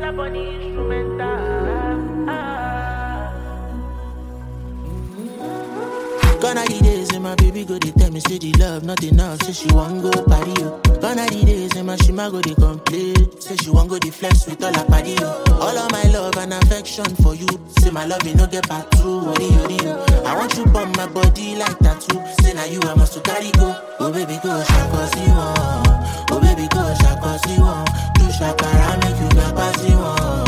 up on the instrumental. Ah. Gone are the days and my baby go they tell me say the love not enough, say she want go party yo. Gone are the days and my shima go they complain, say she want go the flex with all her party yo. All of my love and affection for you, say my love you no get back through, worry worry yo. I want you on my body like tattoo, say now you I must to carry go. Oh baby go shaka see one, oh baby go shaka see one, do shakara make you get passy one.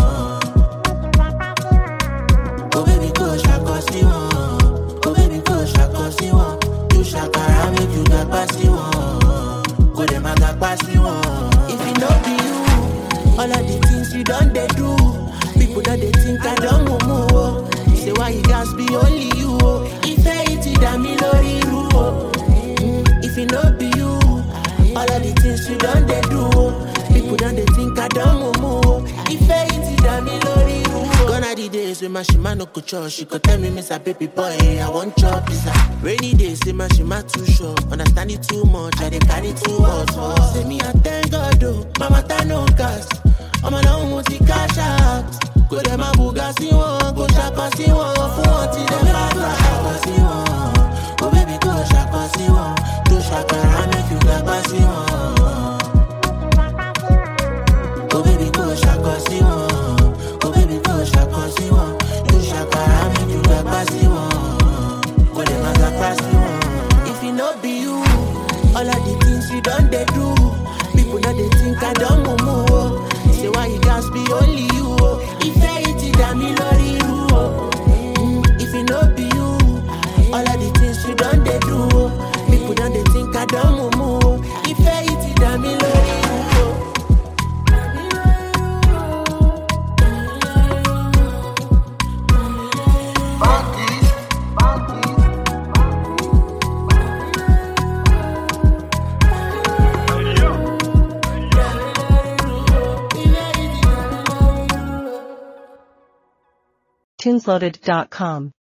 Oh baby go shaka see one. Oh baby go shaka see one. You shakara make you get passy one. Go dem a get passy one. If it no be you, all of the things you done they do. People that they think I don't move. oh. Say why you guys be only you. oh. If I eat it, I'm in lori ru. oh. Mm, If it no be you, all of the things you done they do. oh. People that they think I don't move. oh. If I eat it, I'm in lori ru. oh. Gone are the days when my shima no go church. She could tell me, Miss a baby boy, I want chop pizza. Rainy days, say my shima too short. Understand it too much, I dey carry too hot. Oh. Say me, I thank God, oh. Mama, ta no gas. I'm alone with the cash out. Go dem a buga sí wọn, go ṣapa sí wọn, fún wọn ti dem bá gbà. Ṣapa sí wọn, oh baby go ṣapa sí wọn, do ṣàkàrà make you gbàgbá sí wọn. Oh baby go shaka si one. Oh baby go shaka si one. You shakara make you get passy one. Go dem a get passy one. If it no be you, all of the things you done they do. People know they think I don't move. oh. Say why you guys be only you. oh. If I eat it, I'm in lori ru. oh. Mm, If it no be you, all of the things you done they do. oh. People know they think I don't move. oh. If I eat it, I'm in lori ru. oh. Tinsloaded.com